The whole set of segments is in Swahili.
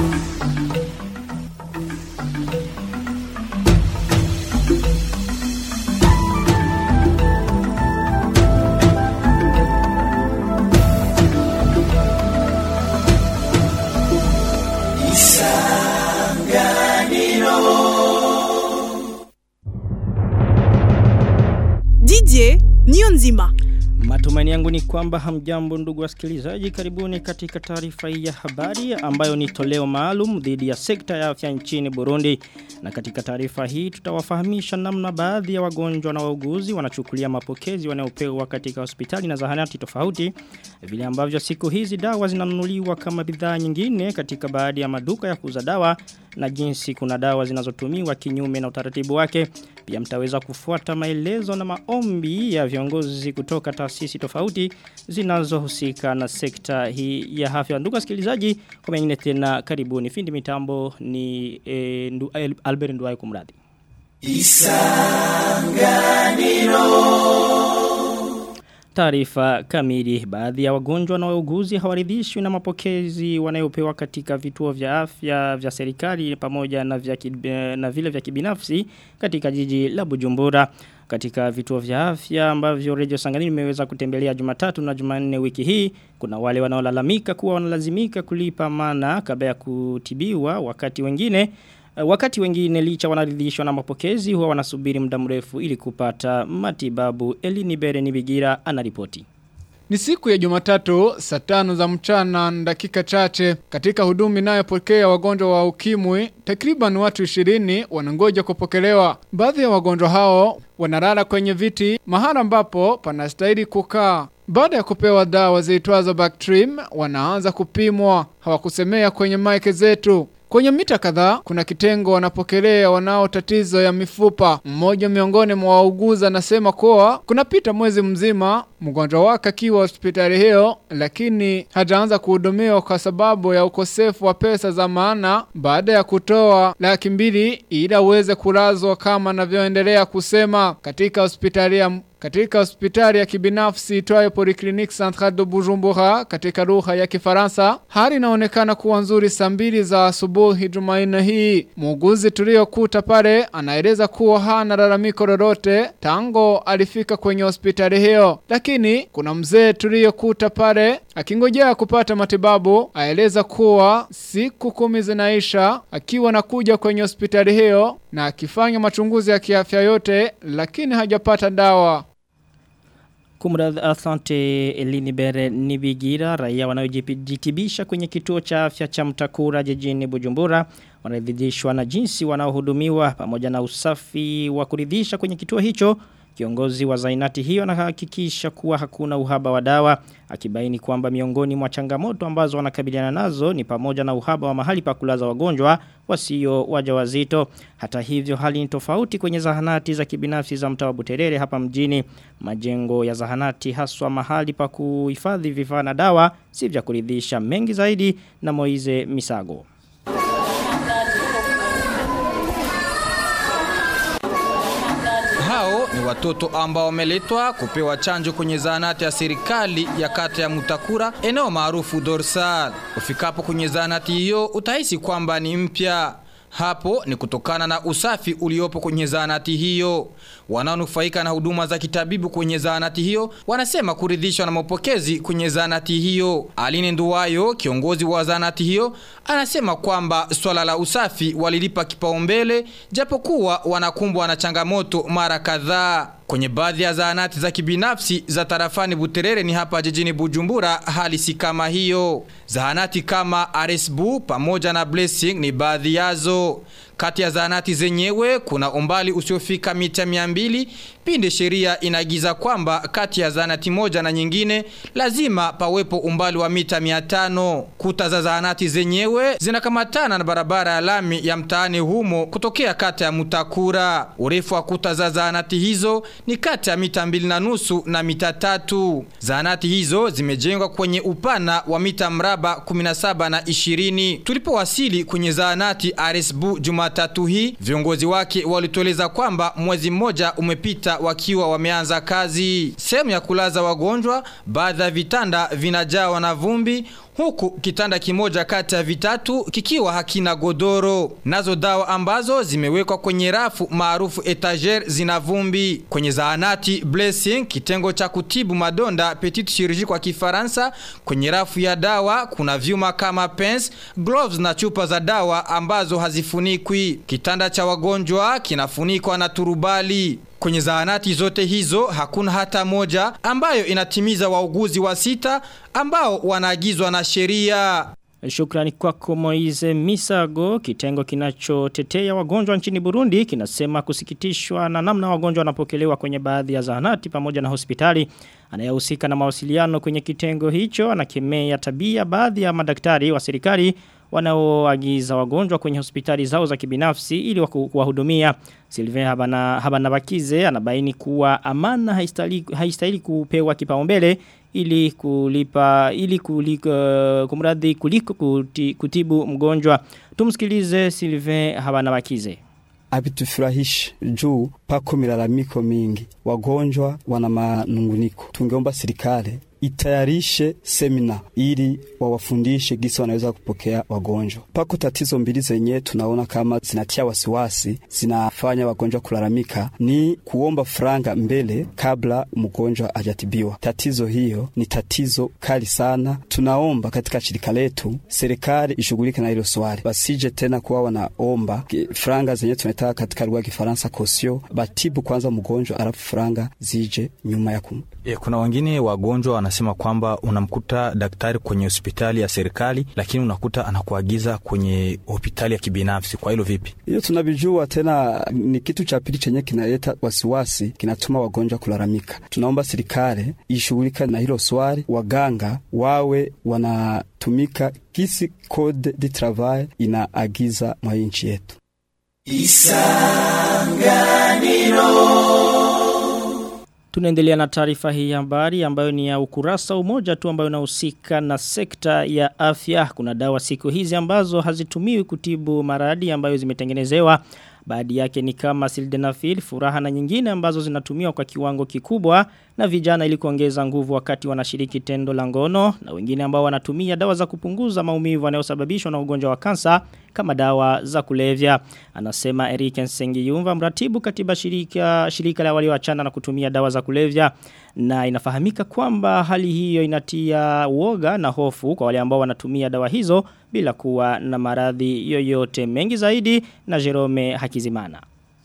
Didier Nionzima. Matumaini yangu ni kwamba hamjambo ndugu wasikilizaji karibuni katika taarifa hii ya habari ambayo ni toleo maalum dhidi ya sekta ya afya nchini Burundi. Na katika taarifa hii tutawafahamisha namna baadhi ya wagonjwa na wauguzi wanachukulia mapokezi wanayopewa katika hospitali na zahanati tofauti. Vile ambavyo siku hizi dawa zinanunuliwa kama bidhaa nyingine katika baadhi ya maduka ya kuuza dawa na jinsi kuna dawa zinazotumiwa kinyume na utaratibu wake. Pia mtaweza kufuata maelezo na maombi ya viongozi kutoka taasisi tofauti zinazohusika na sekta hii ya afya. Ndugu wasikilizaji, kwa mengine tena karibuni. Findi mitambo ni e, ndu, Albert Nduwayo kumradi. Taarifa kamili baadhi ya wagonjwa na wauguzi hawaridhishwi na mapokezi wanayopewa katika vituo vya afya vya serikali pamoja na vya kib, na vile vya kibinafsi katika jiji la Bujumbura katika vituo vya afya ambavyo Radio Sangani imeweza kutembelea Jumatatu na Jumanne wiki hii kuna wale wanaolalamika kuwa wanalazimika kulipa mana kabla ya kutibiwa wakati wengine Wakati wengine licha wanaridhishwa na mapokezi huwa wanasubiri muda mrefu ili kupata matibabu. Elini Bere Nibigira anaripoti. Ni siku ya Jumatatu saa tano za mchana na dakika chache katika huduma inayopokea wagonjwa wa ukimwi takriban watu 20 wanangoja kupokelewa. Baadhi ya wagonjwa hao wanalala kwenye viti mahala ambapo panastahili kukaa. Baada ya kupewa dawa ziitwazo Bactrim wanaanza kupimwa. Hawakusemea kwenye maike zetu. Kwenye mita kadhaa kuna kitengo wanapokelea wanao tatizo ya mifupa. Mmoja miongoni mwa wauguzi anasema kuwa kunapita mwezi mzima mgonjwa wake akiwa hospitali hiyo, lakini hajaanza kuhudumiwa kwa sababu ya ukosefu wa pesa za maana baada ya kutoa laki mbili ili aweze kulazwa kama anavyoendelea kusema katika hospitali ya katika hospitali ya kibinafsi itwayo Polyclinique Centrale de Bujumbura katika lugha ya Kifaransa, hali inaonekana kuwa nzuri saa mbili za asubuhi Jumanne hii. Muuguzi tuliyokuta pale anaeleza kuwa hana lalamiko lolote tango alifika kwenye hospitali hiyo, lakini kuna mzee tuliyokuta pale akingojea kupata matibabu, aeleza kuwa siku kumi zinaisha akiwa nakuja kwenye hospitali hiyo na akifanya machunguzi ya kiafya yote, lakini hajapata dawa. Kumradhi asante Elini Bere Nibigira raia wanaojitibisha kwenye kituo cha afya cha Mtakura jijini Bujumbura wanaridhishwa na jinsi wanaohudumiwa pamoja na usafi wa kuridhisha kwenye kituo hicho Kiongozi wa zainati hiyo anahakikisha kuwa hakuna uhaba wa dawa akibaini kwamba miongoni mwa changamoto ambazo wanakabiliana nazo ni pamoja na uhaba wa mahali pa kulaza wagonjwa wasio wajawazito. Hata hivyo hali ni tofauti kwenye zahanati za kibinafsi za mtaa wa Buterere hapa mjini. Majengo ya zahanati haswa mahali pa kuhifadhi vifaa na dawa si vya kuridhisha mengi zaidi na Moize Misago. Hao ni watoto ambao wameletwa kupewa chanjo kwenye zahanati ya serikali ya kata ya Mutakura, eneo maarufu Dorsal. Ufikapo kwenye zahanati hiyo utahisi kwamba ni mpya. Hapo ni kutokana na usafi uliopo kwenye zahanati hiyo. Wanaonufaika na huduma za kitabibu kwenye zahanati hiyo wanasema kuridhishwa na mapokezi kwenye zahanati hiyo. Aline Nduwayo, kiongozi wa zahanati hiyo, anasema kwamba swala la usafi walilipa kipaumbele japokuwa wanakumbwa na changamoto mara kadhaa. Kwenye baadhi ya zahanati za kibinafsi za tarafani Buterere ni hapa jijini Bujumbura hali si kama hiyo. Zahanati kama Aresbu pamoja na Blessing ni baadhi yazo. Kati ya zahanati zenyewe kuna umbali usiofika mita 200 pinde sheria inagiza kwamba kati ya zahanati moja na nyingine lazima pawepo umbali wa mita 500. Kuta za zahanati zenyewe zinakamatana na barabara ya lami ya mtaani humo kutokea kata ya Mutakura. Urefu wa kuta za zahanati hizo ni kati ya mita mbili na nusu na mita tatu. Zahanati hizo zimejengwa kwenye upana wa mita mraba 17 na 20. Tulipowasili kwenye zahanati Aresbu Jumatatu hii, viongozi wake walitueleza kwamba mwezi mmoja umepita wakiwa wameanza kazi. Sehemu ya kulaza wagonjwa, baadhi ya vitanda vinajawa na vumbi huku kitanda kimoja kati ya vitatu kikiwa hakina godoro. Nazo dawa ambazo zimewekwa kwenye rafu maarufu etager zina vumbi. Kwenye zahanati Blessing, kitengo cha kutibu madonda petite chirurgie kwa Kifaransa, kwenye rafu ya dawa kuna vyuma kama pens, gloves na chupa za dawa ambazo hazifunikwi. Kitanda cha wagonjwa kinafunikwa na turubali. Kwenye zahanati zote hizo hakuna hata moja ambayo inatimiza wauguzi wa sita ambao wanaagizwa na sheria. Shukrani kwako Moize Misago, kitengo kinachotetea wagonjwa nchini Burundi, kinasema kusikitishwa na namna wagonjwa wanapokelewa kwenye baadhi ya zahanati pamoja na hospitali. Anayehusika na mawasiliano kwenye kitengo hicho anakemea tabia baadhi ya madaktari wa serikali wanaoagiza wagonjwa kwenye hospitali zao za kibinafsi ili kuwahudumia. Sylvain Habana Habanabakize anabaini kuwa amana haistahili haistahili kupewa kipaumbele ili kulipa ili kuliko kumradhi kuliko kuti, kutibu mgonjwa. Tumsikilize Sylvain Habanabakize. Habitufurahishi juu pako milalamiko mingi, wagonjwa wana manunguniko. Tungeomba serikali itayarishe semina ili wawafundishe gisi wanaweza kupokea wagonjwa. Pako tatizo mbili zenye tunaona kama zinatia wasiwasi, zinafanya wagonjwa kulalamika, ni kuomba franga mbele kabla mgonjwa hajatibiwa. Tatizo hiyo ni tatizo kali sana. Tunaomba katika shirika letu serikali ishughulike na hilo swali, basije tena kuwa wanaomba franga zenye tunataka katika lugha ya Kifaransa kosio, batibu kwanza mgonjwa alafu franga zije nyuma ya kum. E, kuna wengine wagonjwa wanasema kwamba unamkuta daktari kwenye hospitali ya serikali lakini unakuta anakuagiza kwenye hospitali ya kibinafsi. Kwa hilo vipi? Hiyo tunavijua, tena ni kitu cha pili chenye kinaleta wasiwasi, kinatuma wagonjwa kulalamika. Tunaomba serikali ishughulika na hilo swali, waganga wawe wanatumika kisi code de travail inaagiza mwa nchi yetu. Tunaendelea na taarifa hii ya habari ambayo ni ya ukurasa umoja tu ambayo inahusika na sekta ya afya. Kuna dawa siku hizi ambazo hazitumiwi kutibu maradhi ambayo zimetengenezewa. Baadhi yake ni kama sildenafil, furaha na nyingine ambazo zinatumiwa kwa kiwango kikubwa na vijana ili kuongeza nguvu wakati wanashiriki tendo la ngono na wengine ambao wanatumia dawa za kupunguza maumivu yanayosababishwa na ugonjwa wa kansa kama dawa za kulevya. Anasema Eric Nsengiyumva mratibu katiba shirika shirika la walioachana na kutumia dawa za kulevya na inafahamika kwamba hali hiyo inatia uoga na hofu kwa wale ambao wanatumia dawa hizo bila kuwa na maradhi yoyote mengi zaidi na Jerome Hakizimana.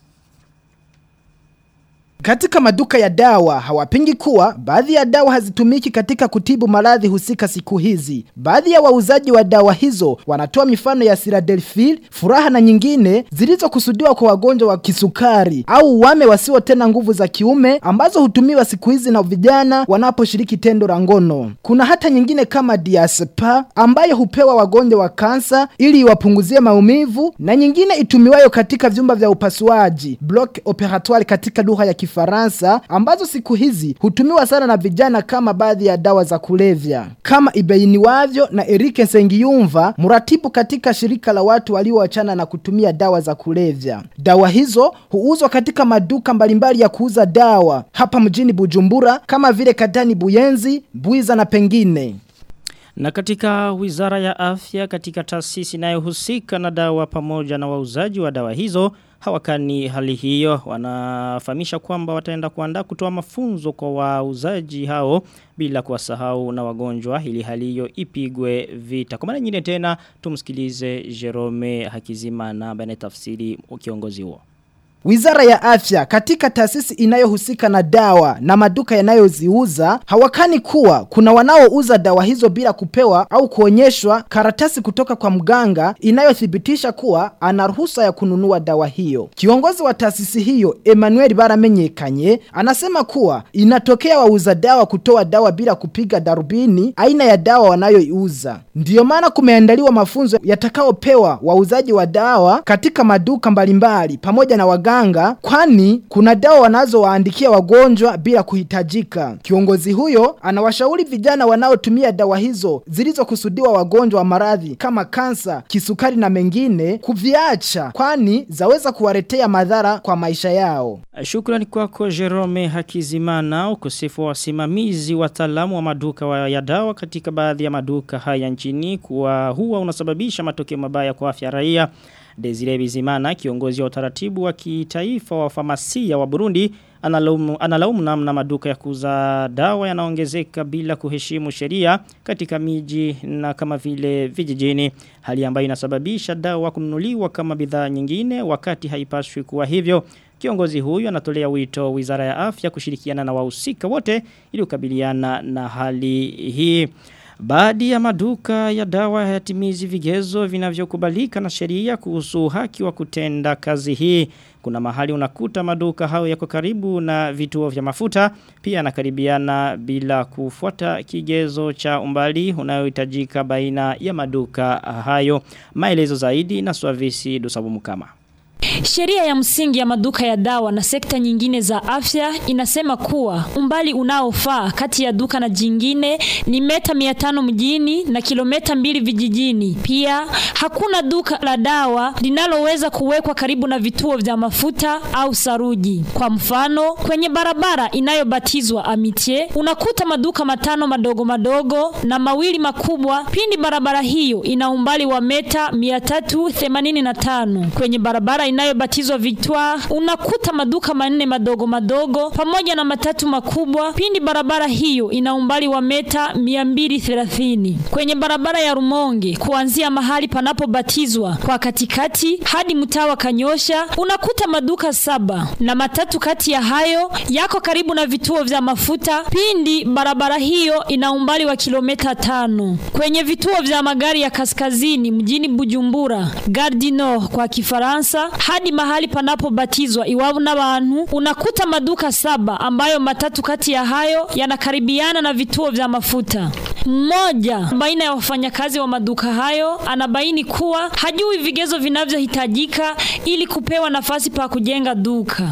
Katika maduka ya dawa hawapingi kuwa baadhi ya dawa hazitumiki katika kutibu maradhi husika siku hizi. Baadhi ya wauzaji wa dawa hizo wanatoa mifano ya Siradelfil, furaha na nyingine zilizokusudiwa kwa wagonjwa wa kisukari au wame wasio tena nguvu za kiume ambazo hutumiwa siku hizi na vijana wanaposhiriki tendo la ngono. Kuna hata nyingine kama Diaspa ambayo hupewa wagonjwa wa kansa ili iwapunguzie maumivu na nyingine itumiwayo katika vyumba vya upasuaji, block operatoire katika lugha ya Kifaransa ambazo siku hizi hutumiwa sana na vijana kama baadhi ya dawa za kulevya. Kama ibainiwavyo na Erike Sengiyumva, mratibu katika shirika la watu walioachana na kutumia dawa za kulevya. Dawa hizo huuzwa katika maduka mbalimbali ya kuuza dawa hapa mjini Bujumbura kama vile Katani Buyenzi, Buiza na pengine. Na katika wizara ya afya katika taasisi inayohusika na dawa pamoja na wauzaji wa dawa hizo hawakani hali hiyo wanafahamisha kwamba wataenda kuandaa kutoa mafunzo kwa wauzaji hao bila kuwasahau na wagonjwa ili hali hiyo ipigwe vita. Kwa maana nyingine tena tumsikilize Jerome Hakizimana ambaye tafsiri kiongozi huo. Wizara ya afya katika taasisi inayohusika na dawa na maduka yanayoziuza hawakani kuwa kuna wanaouza dawa hizo bila kupewa au kuonyeshwa karatasi kutoka kwa mganga inayothibitisha kuwa ana ruhusa ya kununua dawa hiyo. Kiongozi wa taasisi hiyo Emmanuel Baramenyekanye anasema kuwa inatokea wauza dawa kutoa dawa bila kupiga darubini aina ya dawa wanayoiuza. Ndiyo maana kumeandaliwa mafunzo yatakayopewa wauzaji wa dawa katika maduka mbalimbali pamoja na waganga waganga kwani kuna dawa wanazowaandikia wagonjwa bila kuhitajika. Kiongozi huyo anawashauri vijana wanaotumia dawa hizo zilizokusudiwa wagonjwa wa maradhi kama kansa, kisukari na mengine kuviacha kwani zaweza kuwaletea madhara kwa maisha yao. Shukrani kwako Jerome Hakizimana ukosefu wa wasimamizi wataalamu wa maduka wa ya dawa katika baadhi ya maduka haya nchini kuwa huwa unasababisha matokeo mabaya kwa afya raia. Desire Bizimana kiongozi wa utaratibu wa kitaifa wa famasia wa Burundi analaumu, analaumu namna maduka ya kuuza dawa yanaongezeka bila kuheshimu sheria katika miji na kama vile vijijini hali ambayo inasababisha dawa kununuliwa kama bidhaa nyingine wakati haipaswi kuwa hivyo Kiongozi huyu anatolea wito Wizara ya Afya kushirikiana na wahusika wote ili kukabiliana na hali hii. Baadhi ya maduka ya dawa hayatimizi vigezo vinavyokubalika na sheria kuhusu haki wa kutenda kazi hii. Kuna mahali unakuta maduka hao yako karibu na vituo vya mafuta, pia anakaribiana bila kufuata kigezo cha umbali unayohitajika baina ya maduka hayo. Maelezo zaidi na Swavisi Dusabu Mukama. Sheria ya msingi ya maduka ya dawa na sekta nyingine za afya inasema kuwa umbali unaofaa kati ya duka na jingine ni meta 500 mjini na kilometa mbili vijijini. Pia hakuna duka la dawa linaloweza kuwekwa karibu na vituo vya mafuta au saruji. Kwa mfano, kwenye barabara inayobatizwa Amitie unakuta maduka matano madogo madogo na mawili makubwa pindi barabara hiyo ina umbali wa meta 385. Kwenye barabara inayobatizwa Victoire unakuta maduka manne madogo madogo pamoja na matatu makubwa pindi barabara hiyo ina umbali wa meta 230 kwenye barabara ya Rumonge kuanzia mahali panapobatizwa kwa katikati hadi mtaa wa Kanyosha unakuta maduka saba na matatu kati ya hayo yako karibu na vituo vya mafuta pindi barabara hiyo ina umbali wa kilomita tano kwenye vituo vya magari ya kaskazini mjini Bujumbura Gare du Nord kwa Kifaransa hadi mahali panapobatizwa iwapo n'abantu unakuta maduka saba ambayo matatu kati ya hayo yanakaribiana na vituo vya mafuta. Mmoja baina ya wafanyakazi wa maduka hayo anabaini kuwa hajui vigezo vinavyohitajika ili kupewa nafasi pa kujenga duka.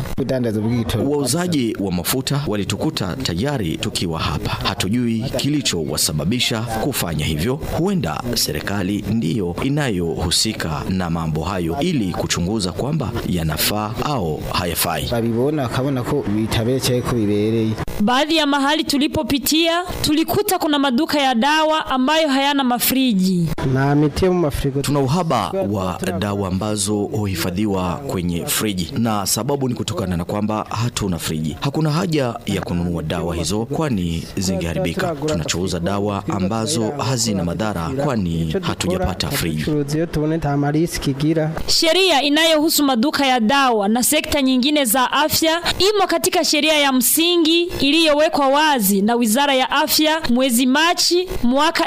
Wauzaji wa mafuta walitukuta tayari tukiwa hapa. Hatujui kilichowasababisha kufanya hivyo. Huenda serikali ndiyo inayohusika na mambo hayo ili kuchunguza kwamba yanafaa au hayafai. babibona akabona ko bitabereye ko bibereye Baadhi ya mahali tulipopitia tulikuta kuna maduka ya dawa ambayo hayana mafriji. nta miti yo mu mafirigo Tuna uhaba wa dawa ambazo huhifadhiwa kwenye friji, na sababu ni kutokana na kwamba hatuna friji. Hakuna haja ya kununua dawa hizo, kwani zingeharibika. Tunachouza dawa ambazo hazina madhara, kwani hatujapata friji. turuzi iyo tubone nta marisiki igira Sheria inayohusu maduka ya dawa na sekta nyingine za afya imo katika sheria ya msingi iliyowekwa wazi na Wizara ya Afya mwezi Machi mwaka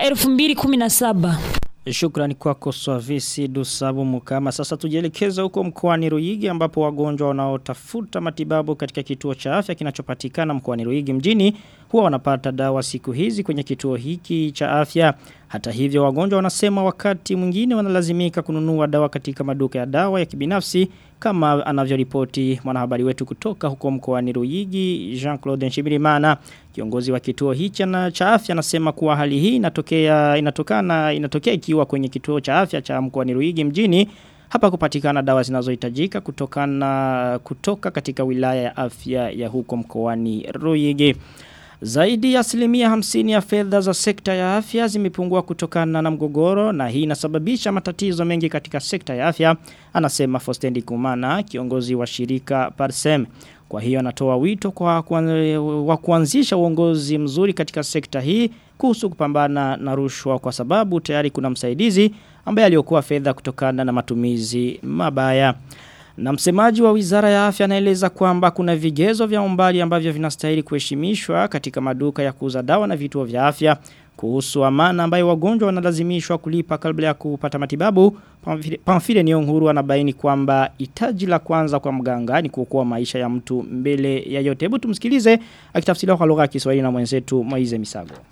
2017. Shukrani kwako Swavisi Dusabu Mukama. Sasa tujielekeza huko mkoani Ruigi ambapo wagonjwa wanaotafuta matibabu katika kituo cha afya kinachopatikana mkoani Ruigi mjini huwa wanapata dawa siku hizi kwenye kituo hiki cha afya. Hata hivyo wagonjwa wanasema wakati mwingine wanalazimika kununua dawa katika maduka ya dawa ya kibinafsi kama anavyoripoti mwanahabari wetu kutoka huko mkoani Ruigi Jean-Claude Nshibirimana kiongozi wa kituo hichi na cha afya anasema kuwa hali hii inatokea inatokana inatokea ikiwa kwenye kituo cha afya cha mkoani Ruigi mjini hapa kupatikana dawa zinazohitajika kutokana kutoka katika wilaya ya afya ya huko mkoani Ruigi zaidi ya asilimia hamsini ya fedha za sekta ya afya zimepungua kutokana na mgogoro na hii inasababisha matatizo mengi katika sekta ya afya, anasema Fostendi Kumana, kiongozi wa shirika Parsem. Kwa hiyo anatoa wito kwa kuan- wa kuanzisha uongozi mzuri katika sekta hii kuhusu kupambana na rushwa kwa sababu tayari kuna msaidizi ambaye aliokuwa fedha kutokana na matumizi mabaya. Na msemaji wa wizara ya afya anaeleza kwamba kuna vigezo vya umbali ambavyo vinastahili kuheshimishwa katika maduka ya kuuza dawa na vituo vya afya kuhusu amana ambayo wagonjwa wanalazimishwa kulipa kabla ya kupata matibabu. Pamfile- Pamfile Niyonkuru anabaini kwamba hitaji la kwanza kwa mganga ni kuokoa maisha ya mtu mbele ya yote. Hebu tumsikilize akitafsiriwa kwa lugha ya Kiswahili na mwenzetu Moize Misago.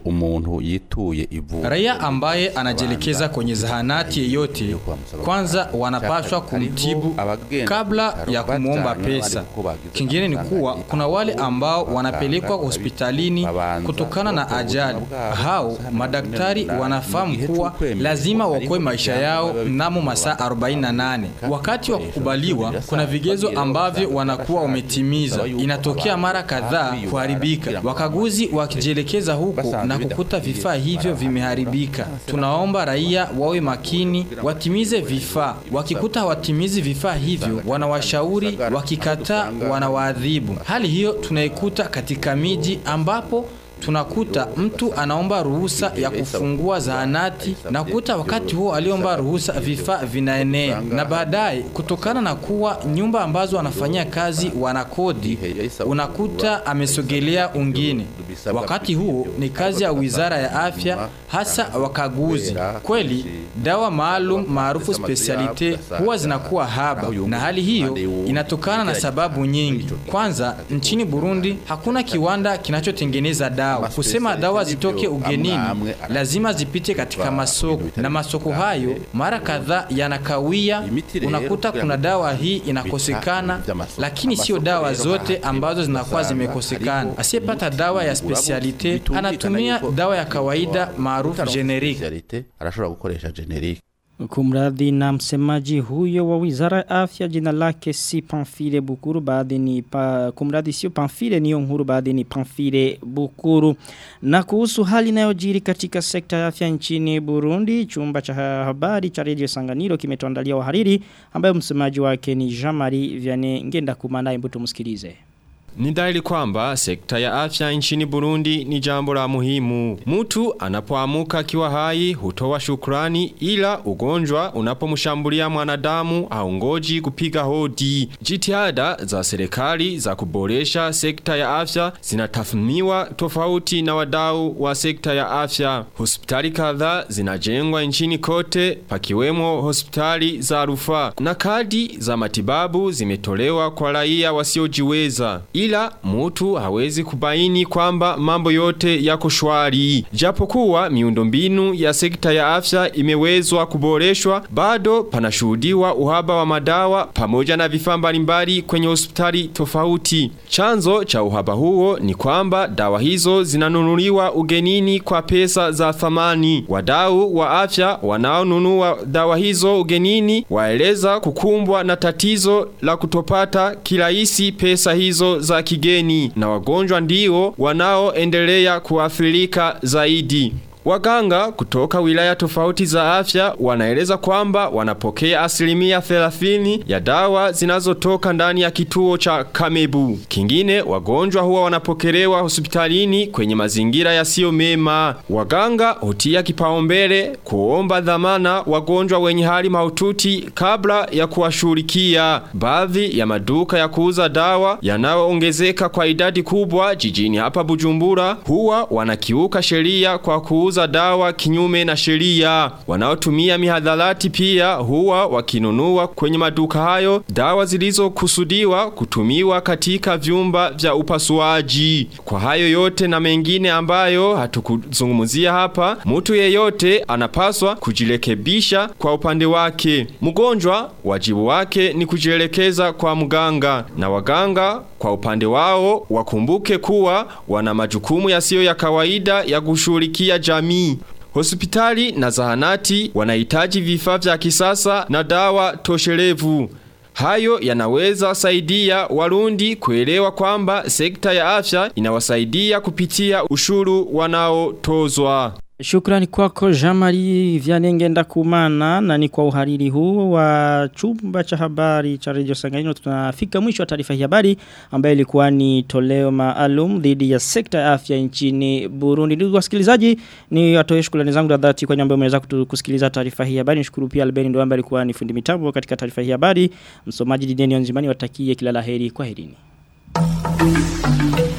umuntu yituye ivuriro Raia ambaye anajielekeza kwenye zahanati yeyote kwanza wanapaswa kumtibu kabla ya kumwomba pesa. Kingine ni kuwa kuna wale ambao wanapelekwa hospitalini kutokana na ajali. Hao madaktari wanafahamu kuwa lazima wakoe maisha yao mnamo masaa 48. Wakati wa kukubaliwa, kuna vigezo ambavyo wanakuwa wametimiza. Inatokea mara kadhaa kuharibika. Wakaguzi wakijielekeza huko na kukuta vifaa hivyo vimeharibika. Tunaomba raia wawe makini, watimize vifaa. Wakikuta hawatimizi vifaa hivyo, wanawashauri, wakikataa wanawaadhibu. Hali hiyo tunaikuta katika miji ambapo tunakuta mtu anaomba ruhusa ya kufungua zahanati na kuta wakati huo aliomba ruhusa vifaa vinaenea, na baadaye kutokana na kuwa nyumba ambazo wanafanyia kazi wanakodi, unakuta amesogelea ungine. Wakati huo ni kazi ya wizara ya afya, hasa wakaguzi. Kweli dawa maalum maarufu specialite huwa zinakuwa haba, na hali hiyo inatokana na sababu nyingi. Kwanza, nchini Burundi hakuna kiwanda kinachotengeneza dawa. Kusema dawa zitoke ugenini, lazima zipite katika masoko, na masoko hayo mara kadhaa yanakawia. Unakuta kuna dawa hii inakosekana, lakini sio dawa zote ambazo zinakuwa zimekosekana. Asiyepata dawa ya specialite anatumia dawa ya kawaida maarufu generic. arashobora gukoresha generic Kumradhi na msemaji huyo wa wizara ya afya jina lake si Pamphile Bukuru baadhi ni pa, kumradhi sio Pamphile niyo nkuru baadhi ni Pamphile Bukuru na kuhusu hali inayojiri katika sekta ya afya nchini Burundi chumba cha habari cha Radio Sanganiro kimetuandalia wahariri ambayo msemaji wake ni Jean-Marie Vianney ngenda kumanaye mbuto msikilize Ni dhahiri kwamba sekta ya afya nchini Burundi ni jambo la muhimu. Mtu anapoamuka akiwa hai hutoa shukrani ila ugonjwa unapomshambulia mwanadamu haungoji kupiga hodi. Jitihada za serikali za kuboresha sekta ya afya zinatathminiwa tofauti na wadau wa sekta ya afya. Hospitali kadhaa zinajengwa nchini kote pakiwemo hospitali za rufaa na kadi za matibabu zimetolewa kwa raia wasiojiweza ila mtu hawezi kubaini kwamba mambo yote yako shwari. Japokuwa miundombinu ya sekta ya afya imewezwa kuboreshwa, bado panashuhudiwa uhaba wa madawa pamoja na vifaa mbalimbali kwenye hospitali tofauti. Chanzo cha uhaba huo ni kwamba dawa hizo zinanunuliwa ugenini kwa pesa za thamani. Wadau wa afya wanaonunua dawa hizo ugenini waeleza kukumbwa na tatizo la kutopata kirahisi pesa hizo za kigeni na wagonjwa ndio wanaoendelea kuathirika zaidi. Waganga kutoka wilaya tofauti za afya wanaeleza kwamba wanapokea asilimia 30 ya dawa zinazotoka ndani ya kituo cha Kamebu. Kingine wagonjwa huwa wanapokelewa hospitalini kwenye mazingira yasiyo mema. Waganga hutia kipaumbele kuomba dhamana wagonjwa wenye hali mahututi kabla ya kuwashughulikia. Baadhi ya maduka ya kuuza dawa yanayoongezeka kwa idadi kubwa jijini hapa Bujumbura huwa wanakiuka sheria kwa kuuza kuuza dawa kinyume na sheria. Wanaotumia mihadharati pia huwa wakinunua kwenye maduka hayo dawa zilizokusudiwa kutumiwa katika vyumba vya upasuaji. Kwa hayo yote na mengine ambayo hatukuzungumzia hapa, mtu yeyote anapaswa kujirekebisha kwa upande wake. Mgonjwa wajibu wake ni kujielekeza kwa mganga na waganga kwa upande wao wakumbuke kuwa wana majukumu yasiyo ya kawaida ya kushughulikia jamii. Hospitali na zahanati wanahitaji vifaa vya kisasa na dawa toshelevu. Hayo yanaweza saidia warundi kuelewa kwamba sekta ya afya inawasaidia kupitia ushuru wanaotozwa. Shukrani kwako Jamari Vyanengenda kumana na ni kwa uhariri huu wa chumba cha habari cha Radio Sanganyiro tunafika mwisho wa taarifa hii habari ambayo ilikuwa ni toleo maalum dhidi ya sekta ya afya nchini Burundi. Ndugu wasikilizaji ni watoe shukrani zangu za dhati kwa nyamba mmeweza kusikiliza taarifa hii habari. Nishukuru pia Albeni ndo ambaye alikuwa ni fundi mitambo katika taarifa hii habari. Msomaji Dideni Onzimani watakie kila laheri kwa herini.